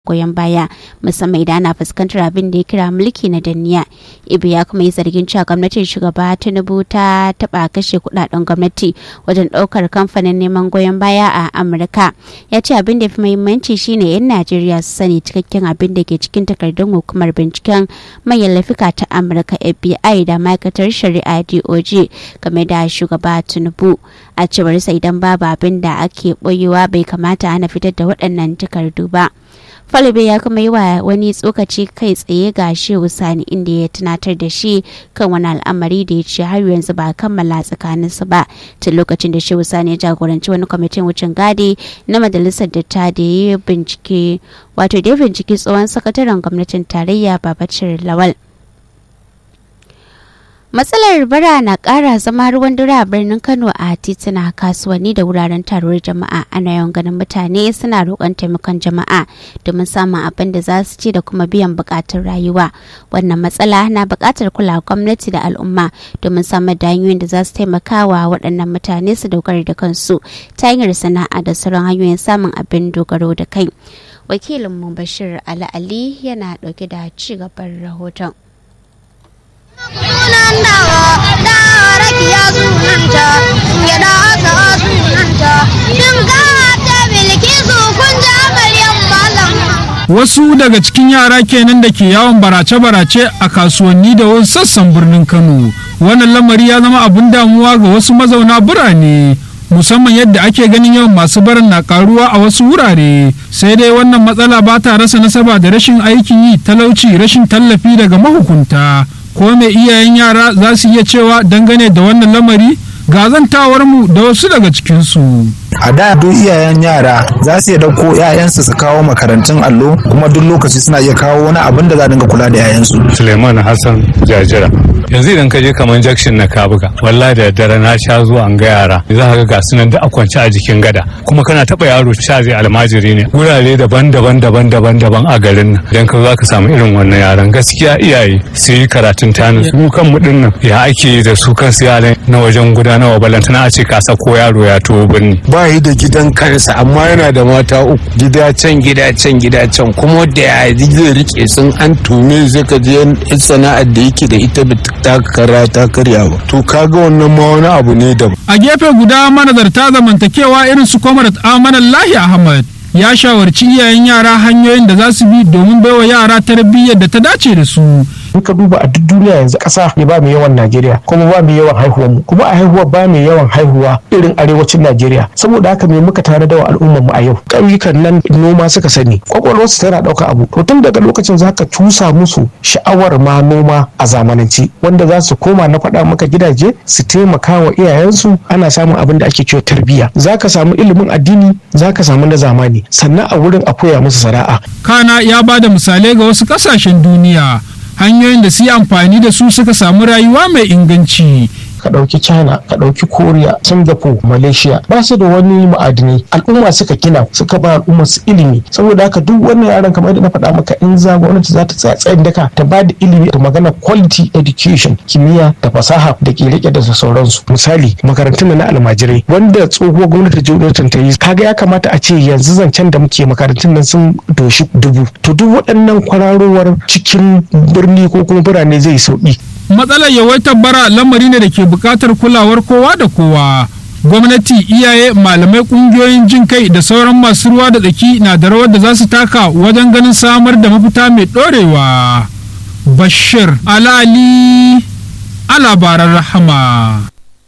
goyon baya musamman idan ana fuskantar abin da ya kira mulki na danniya ibe ya kuma yi zargin cewa gwamnatin shugaba tinubu ta taba kashe kudaden gwamnati wajen daukar kamfanin neman goyon baya a amurka ya ce abin da fi muhimmanci shine yan najeriya su sani cikakken abin da ke cikin takardun hukumar binciken manyan laifuka ta amurka fbi da ma'aikatar shari'a doj game da shugaba tinubu a cewar sa idan babu abin da ake boyewa bai kamata ana fitar da waɗannan takardu ba Falibe ya kuma yi wa wani tsokaci kai tsaye ga Shehu Sani inda ya tunatar da shi kan wani al'amari da ya ce har yanzu ba kammala tsakaninsu ba tun lokacin da Shehu Sani ya jagoranci wani kwamitin wucin gadi na majalisar da ta da ya bincike wato da ya bincike tsohon sakataren gwamnatin tarayya Babacir Lawal. matsalar bara na kara zama ruwan dare a birnin kano a tituna kasuwanni da wuraren taruwar jama'a ana yawan ganin mutane suna roƙon taimakon jama'a domin samun abin da za su ci da kuma biyan buƙatun rayuwa wannan matsala na buƙatar kula gwamnati da al'umma domin samar da hanyoyin da za su taimaka wa waɗannan mutane su dogara da kansu ta hanyar sana'a da sauran hanyoyin samun abin dogaro da kai wakilinmu bashir ali ali yana ɗauke da ci gaban rahoton sunan dawa dawa rakiya sunanta gyada asa sunanta shinkawa ta bilkisu kun ja maryam malam Wasu daga cikin yara kenan da ke yawon barace-barace a kasuwanni da wasu sassan birnin Kano. Wannan lamari ya zama abin damuwa ga wasu mazauna birane. musamman yadda ake ganin yawan masu barin na karuwa a wasu wurare sai dai wannan matsala ba ta rasa nasaba da rashin aikin yi talauci rashin tallafi daga mahukunta ko mai iyayen yara za su iya cewa dangane da wannan lamari ga mu da wasu daga cikinsu. a da duk iyayen yara za su iya dauko 'ya'yansu su kawo makarantun allo kuma duk lokaci suna iya kawo wani abin da za dinga kula da 'ya'yansu suleiman hassan jajira yanzu idan ka je kamar jakshin na kabuga wallahi da dare na sha zuwa an ga yara za ka ga ga sunan da a kwance a jikin gada kuma kana taba yaro sha zai almajiri ne wurare daban-daban daban-daban daban a garin nan idan ka za ka samu irin wannan yaran gaskiya iyaye su yi karatun tani su kan mu nan ya ake yi da su kansu yaran na wajen gudanarwa balantana a ce ka sako yaro ya tuwo birni ba yi da gidan kansa amma yana da mata uku gida can gida can gida can kuma da ya zai rike sun an tume zai ka je sana'ar da yake da ita ba ta kara ta karya ba to kaga wannan ma wani abu ne da a gefe guda manazarta zamantakewa irin su kwamarat amanan lahi ahmad ya shawarci iyayen yara hanyoyin da za su bi domin baiwa yara tarbiyyar da ta dace da su in ka duba a duk duniya yanzu ƙasa ne ba mai yawan Najeriya kuma ba mai yawan haihuwa mu kuma a haihuwa ba mai yawan haihuwa irin arewacin Najeriya saboda haka me muka tare da al'ummar mu a yau ƙauyukan nan noma suka sani kwakwalwar su tana ɗauka abu to tun daga lokacin zaka cusa musu sha'awar ma noma a zamanance wanda za su koma na faɗa maka gidaje su taimaka wa iyayensu ana samun abin da ake cewa tarbiyya zaka samu ilimin addini zaka samu na zamani sannan a wurin a koya musu sana'a kana ya ba da misalai ga wasu ƙasashen duniya hanyoyin da su yi amfani da su suka samu rayuwa mai inganci ka ɗauki china ka ɗauki korea singapore malaysia ba su da wani ma'adinai al'umma suka gina suka ba al'umma su ilimi saboda haka duk wannan yaran kamar yadda na faɗa maka in za gwamnati za ta tsaya tsayin daka ta ba da ilimi da magana quality education kimiyya da fasaha da ke rike da sauransu misali makarantun na almajirai wanda tsohuwar gwamnati jonathan ta yi kaga ya kamata a ce yanzu zancen da muke makarantun nan sun doshi dubu to duk waɗannan kwararowar cikin birni ko kuma birane zai sauki matsalar yawaitar bara lamari ne da ke buƙatar kulawar kowa da kowa gwamnati iyaye malamai ƙungiyoyin jin kai da sauran masu ruwa da tsaki na da rawar da za su taka wajen ganin samar da mafita mai ɗorewa bashir alali a labaran rahama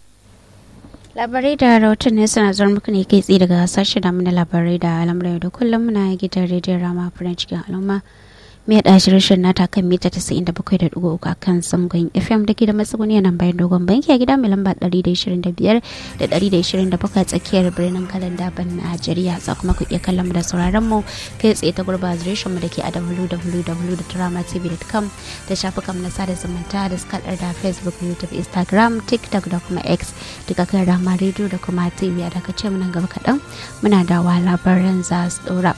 labarai da rahoton ne suna zuwa muku ne kai tsaye daga sashen damu na labarai da al'amuran da kullum muna gidan rediyon rama furen cikin al'umma mai da shirin nata kan mita 97.3 a kan zangon fm da ke da matsuguni nan bayan dogon banki a gida mai lamba 125 da 127 tsakiyar birnin kalan daban najeriya za kuma ku iya kallon mu da sauraron mu kai tsaye ta gurba adireshin mu da ke a www.dramatv.com da shafukan na sada zumunta da suka da facebook youtube instagram tiktok da kuma x duka kan rama radio da kuma tv a daga ce nan gaba kaɗan muna dawa labaran za su ɗora.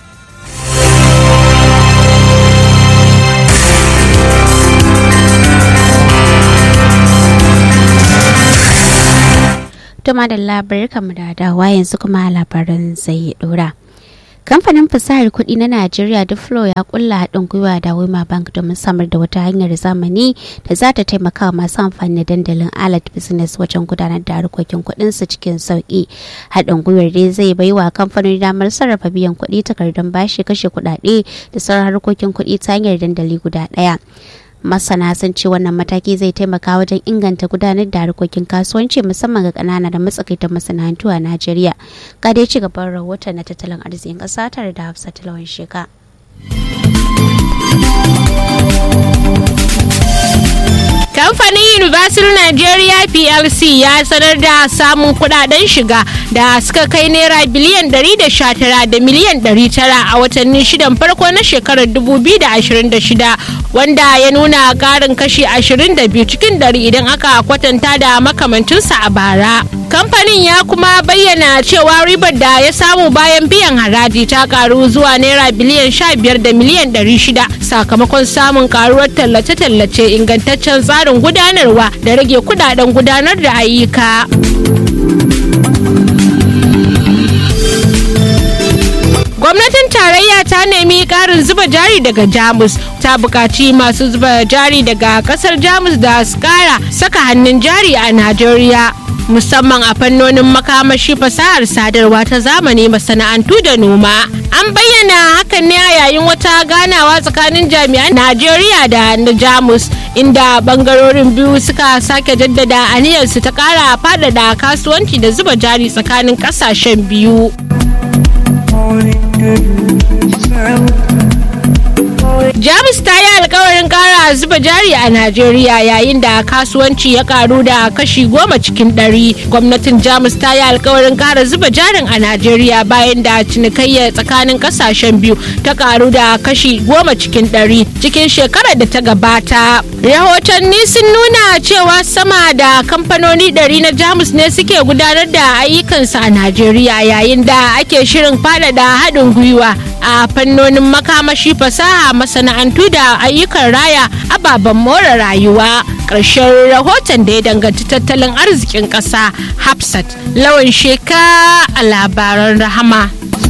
Tuma da labarai kamar da dawa yanzu kuma labaran zai dora. kamfanin fasahar kuɗi na najeriya duflo ya kulla haɗin gwiwa da wema bank domin samar da wata hanyar zamani da za ta taimaka wa masu amfani da dandalin alert business wajen gudanar da harkokin kuɗinsu cikin sauƙi haɗin gwiwar dai zai bai wa kamfanin damar sarrafa biyan kuɗi takardun bashi kashe kuɗaɗe da sauran harkokin kuɗi ta hanyar dandali guda ɗaya masana sun ce wannan mataki zai taimaka wajen inganta gudanar da harkokin kasuwanci musamman ga kanana da matsakaitan masana'antu a najeriya ga dai ci gaban rahoton na tattalin arzikin ƙasa tare da hafsat lawan sheka kamfanin universal nigeria plc ya sanar da samun kudaden shiga da suka kai naira biliyan 119 da miliyan 900 a watanni shidan farko na shekarar 2026 wanda ya nuna karin kashi 22 cikin dari idan aka kwatanta da makamancinsa a bara kamfanin ya kuma bayyana cewa ribar da ya samu bayan biyan haraji ta karu zuwa naira biliyan 15 da miliyan 600 sakamakon samun karuwar tallace-tallace ingantaccen tsarin gudanarwa da rage kudaden gudanar da ayyuka. gwamnatin tarayya ta nemi karin zuba jari daga jamus ta buƙaci masu zuba jari daga ƙasar jamus da su ƙara saka hannun jari a najeriya musamman a fannonin makamashi fasahar sadarwa ta zamani masana'antu da noma an bayyana hakan ne a yayin wata ganawa tsakanin jami'an najeriya da na jamus inda bangarorin biyu suka sake jaddada aniyarsu ta kara faɗaɗa kasuwanci da zuba jari tsakanin ƙasashen biyu jamus ta yi alkawarin kara zuba jari a najeriya yayin da kasuwanci ya karu da kashi goma cikin ɗari gwamnatin jamus ta yi alkawarin kara zuba jarin a najeriya bayan da cinikayya tsakanin kasashen biyu ta karu da kashi goma cikin ɗari cikin shekarar da ta gabata rahotanni sun nuna cewa sama da kamfanoni ɗari na jamus ne suke gudanar da ayyukansu a najeriya yayin da ake shirin faɗaɗa haɗin gwiwa a fannonin makamashi fasaha masana'antu da ayyukan raya ababen more rayuwa ƙarshen rahoton da ya danganci tattalin arzikin ƙasa hafsat lawan sheka a labaran rahama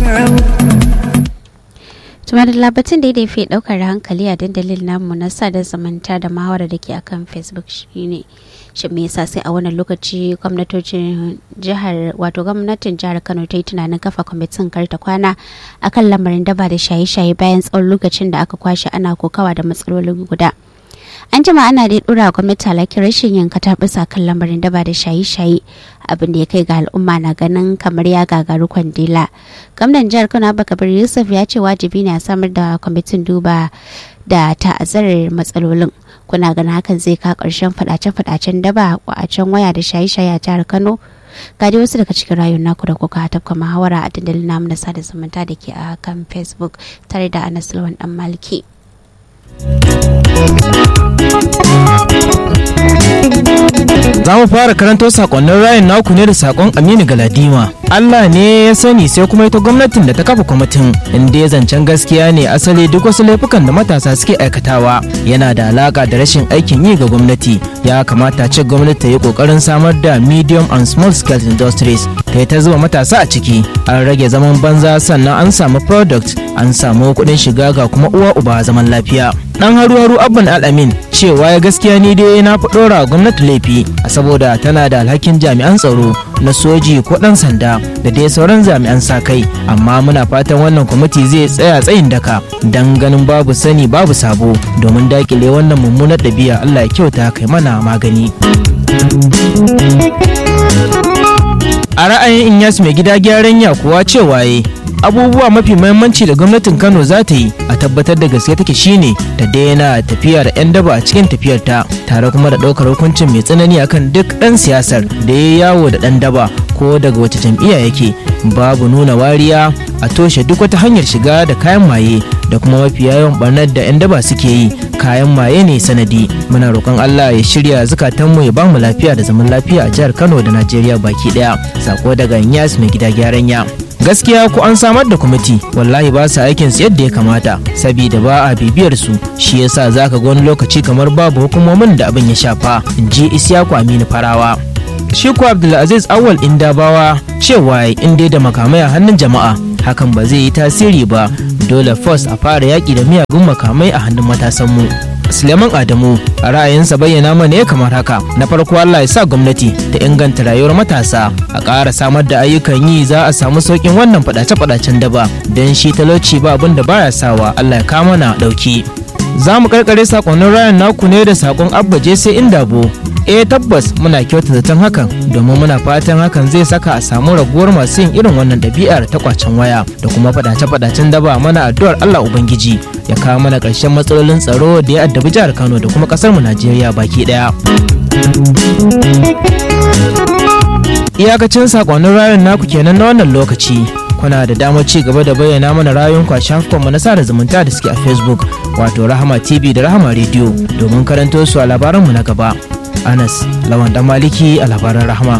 tuma da labatin da ya fi daukar hankali a dandalin namu na sada zamanta da mahawara da ke akan facebook shine shi me yasa sai a wannan lokaci gwamnatocin jihar wato gwamnatin jihar kano ta yi tunanin kafa kwamitin karta kwana akan lamarin daba da shaye-shaye bayan tsawon lokacin da aka kwashe ana kokawa da matsalolin guda an jima ana dai dora gwamnati alakin rashin yin kataɓisa kan lamarin daba da shaye-shaye abin da ya kai ga al'umma na ganin kamar ya gagaru kwandila gwamnan jihar kano abubakar yusuf ya ce wajibi ne a samar da kwamitin duba da ta'azzarar matsalolin kuna ganin hakan zai ka karshen fadace-fadacen daba a can waya da shaye-shaye a jihar kano ga dai wasu daga cikin rayuwar naku da kuka tafka muhawara a dandalin namu na sada zumunta da ke a kan facebook tare da anas lawan dan maliki Za mu fara karanto sakonnin rayin naku ne da sakon Aminu Galadima. Allah ne ya sani sai kuma ita gwamnatin da ta kafa kwamitin inda ya zancen gaskiya ne asali duk wasu laifukan da matasa suke aikatawa yana da alaka da rashin aikin yi ga gwamnati ya kamata ce gwamnati ta yi kokarin samar da medium and small scale industries ta yi ta zuba matasa a ciki an rage zaman banza sannan an samu product an samu kuɗin shiga ga kuma uwa uba zaman lafiya dan haru haru abban al'amin cewa ya gaskiya ni dai na fi ɗora gwamnati laifi saboda tana da alhakin jami'an tsaro na soji ko ɗan sanda da dai sauran jami'an sa kai amma muna fatan wannan kwamiti zai tsaya tsayin daka dan ganin babu sani babu sabo domin dakile wannan mummunar ɗabi'a allah ya kyauta kai mana magani a ra'ayin inyas mai gida gyaran ya kuwa cewa ye abubuwa mafi mahimmanci da gwamnatin kano za ta yi a tabbatar da gaske take shine ta daina tafiya da 'yan daba a cikin tafiyar ta tare kuma da ɗaukar hukuncin mai tsanani akan duk ɗan siyasar da ya yawo da ɗan daba ko daga wace jam'iyya yake babu nuna wariya a toshe duk wata hanyar shiga da kayan maye da kuma mafi yawan barnar da 'yan daba suke yi kayan maye ne sanadi muna roƙon allah ya shirya zukatanmu ya bamu lafiya da zaman lafiya a jihar kano da najeriya baki ɗaya sako daga yas mai gida gyaran ya gaskiya ko an samar da kwamiti wallahi ba su aikin su yadda ya kamata saboda ba a bibiyar su shi yasa zaka ga wani lokaci kamar babu hukumomin da abin ya shafa ji isyaku aminu farawa shi ko abdulaziz awal indabawa cewa in dai da makamai a hannun jama'a hakan ba zai yi tasiri ba dole first a fara yaƙi da miyagun makamai a hannun matasanmu Suleiman Adamu a ra'ayinsa bayyana mana ya kamar haka na farko Allah ya sa gwamnati ta inganta rayuwar matasa a ƙara samar da ayyukan yi za a samu sauƙin wannan faɗace-faɗacen daba don shi talauci ba abin da baya sawa Allah ya kama na ɗauki. Za mu karkare sakonnin rayan naku ne da sakon abba je sai inda bo eh tabbas muna kyauta zaton hakan domin muna fatan hakan zai saka a samu raguwar masu yin irin wannan ɗabi'ar ta kwacen waya da kuma faɗace-faɗacen daba mana addu'ar Allah Ubangiji ya kawo mana ƙarshen matsalolin tsaro da ya addabi jihar Kano da kuma ƙasar mu Najeriya baki ɗaya. Iyakacin sakonnin rayun naku kenan na wannan lokaci. Kuna da damar ci gaba da bayyana mana rayuwanku a shafukanmu na sada zumunta da suke a Facebook wato Rahama TV da Rahama Radio domin karanto su a labaranmu na gaba. Anas Lawan Dan Maliki a labaran Rahama.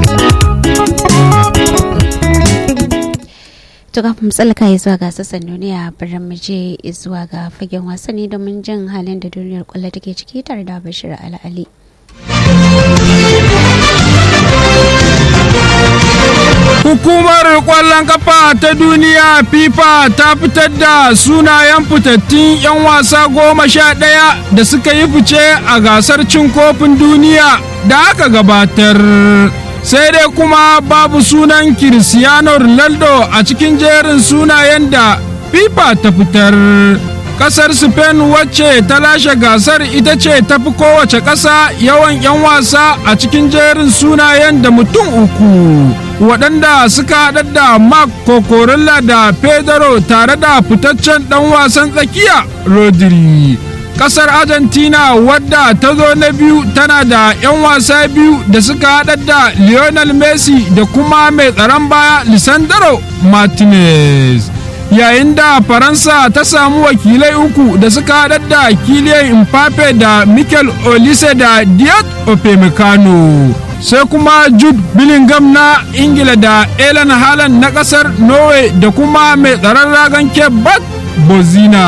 To kafin tsalka ya zuwa ga sassan duniya bari mu je zuwa ga fagen wasanni domin jin halin da duniyar kwallo take ciki tare da Bashir Al'ali. Hukumar ƙwallon kafa ta duniya FIFA ta fitar da sunayen fitattun 'yan wasa goma sha ɗaya da suka yi fice a gasar cin kofin duniya da aka gabatar. Sai dai kuma babu sunan Cristiano Ronaldo a cikin jerin sunayen da FIFA ta fitar. Kasar Spain wacce ta lashe gasar ita ce ta fi kowace ƙasa yawan 'yan wasa a cikin jerin sunayen da mutum uku. waɗanda suka haɗar da Mark Kokorilla da Pedro tare da fitaccen ɗan wasan tsakiya Rodri. Ƙasar Argentina wadda ta zo na biyu tana da 'yan wasa biyu da suka haɗar da Lionel Messi da kuma mai tsaron baya Lisandro Martinez. Yayin da Faransa ta samu wakilai uku da suka haɗar da Kylian Mbappe da Mikel Olise da Diot Opemecano. sai kuma jude billingham na ingila da ellen haaland na kasar norway da kuma mai tsaron ragan kebat bozina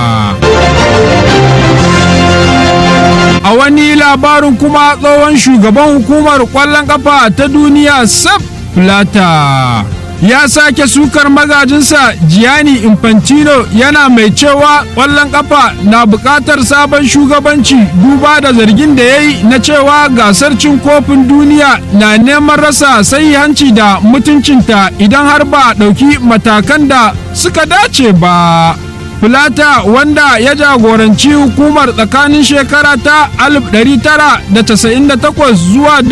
a wani labarin kuma tsohon shugaban hukumar kwallon kafa ta duniya saf plata ya sake sukar magajinsa Gianni Infantino yana mai cewa ƙwallon ƙafa na buƙatar sabon shugabanci duba da zargin da ya yi na cewa gasar cin kofin duniya na neman rasa hanci da mutuncinta idan har ba a ɗauki matakan da suka dace ba. Filata wanda ya jagoranci hukumar tsakanin shekara ta 1998 zuwa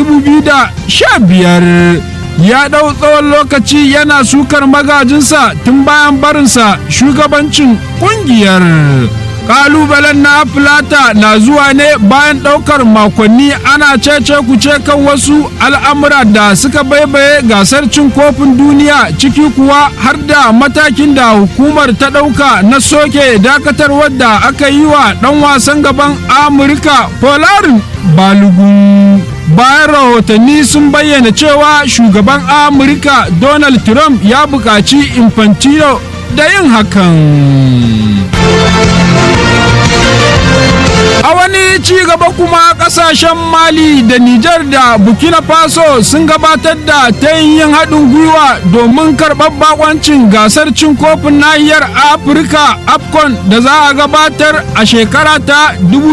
2015 ya ɗau tsawon lokaci yana sukar magajinsa tun bayan barinsa shugabancin ƙungiyar. Ƙalubalen na Filata na zuwa ne bayan ɗaukar makonni ana cece kuce kan wasu al'amura da suka baibaye gasar cin kofin duniya ciki kuwa har da matakin da hukumar ta ɗauka na soke dakatarwar da aka yi wa ɗan wasan gaban Amurka Polarin Balogun. bayan rahotanni sun bayyana cewa shugaban amurka donald trump ya buƙaci infantino da yin hakan a wani ci gaba kuma kasashen mali da nijar da burkina faso sun gabatar da ta yin haɗin gwiwa domin karɓar bakoncin gasar cin kofin nahiyar afirka afcon da za a gabatar a shekara ta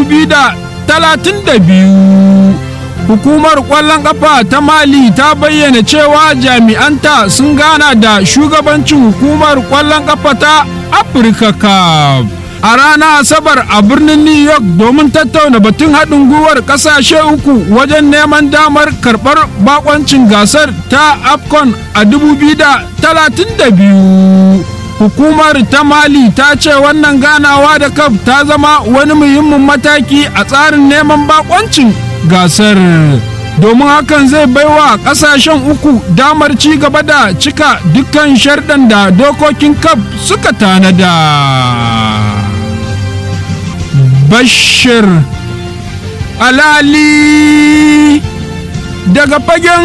2032 hukumar kwallon kafa ta mali ta bayyana cewa jami'anta sun gana da shugabancin hukumar kwallon kafa ta afirka cup a ranar asabar a birnin new york domin tattauna batun haɗin gwiwar ƙasashe uku wajen neman damar karɓar bakoncin gasar ta afcon a 2032 hukumar ta mali ta ce wannan ganawa da kaf ta zama wani muhimmin mataki a tsarin neman bakoncin gasar domin hakan zai baiwa kasashen uku damar ci gaba da cika dukkan sharɗan da dokokin kaf suka tanada bashir alali daga fagen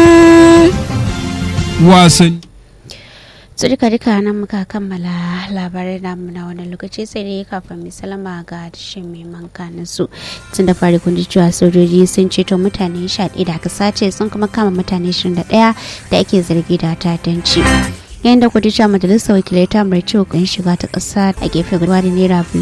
wasanni su duka duka nan muka kammala labarai namu na wani lokaci sai dai kafin mai salama ga dashin mai mankanin su tun da fari kun ji cewa sojoji sun ceto mutane 11 da aka sace sun kuma kama mutane 21 da ake zargi da tatanci yayin da kudin majalisar wakilai ta mai ciwo shiga ta ƙasa a gefe guda da naira biliyan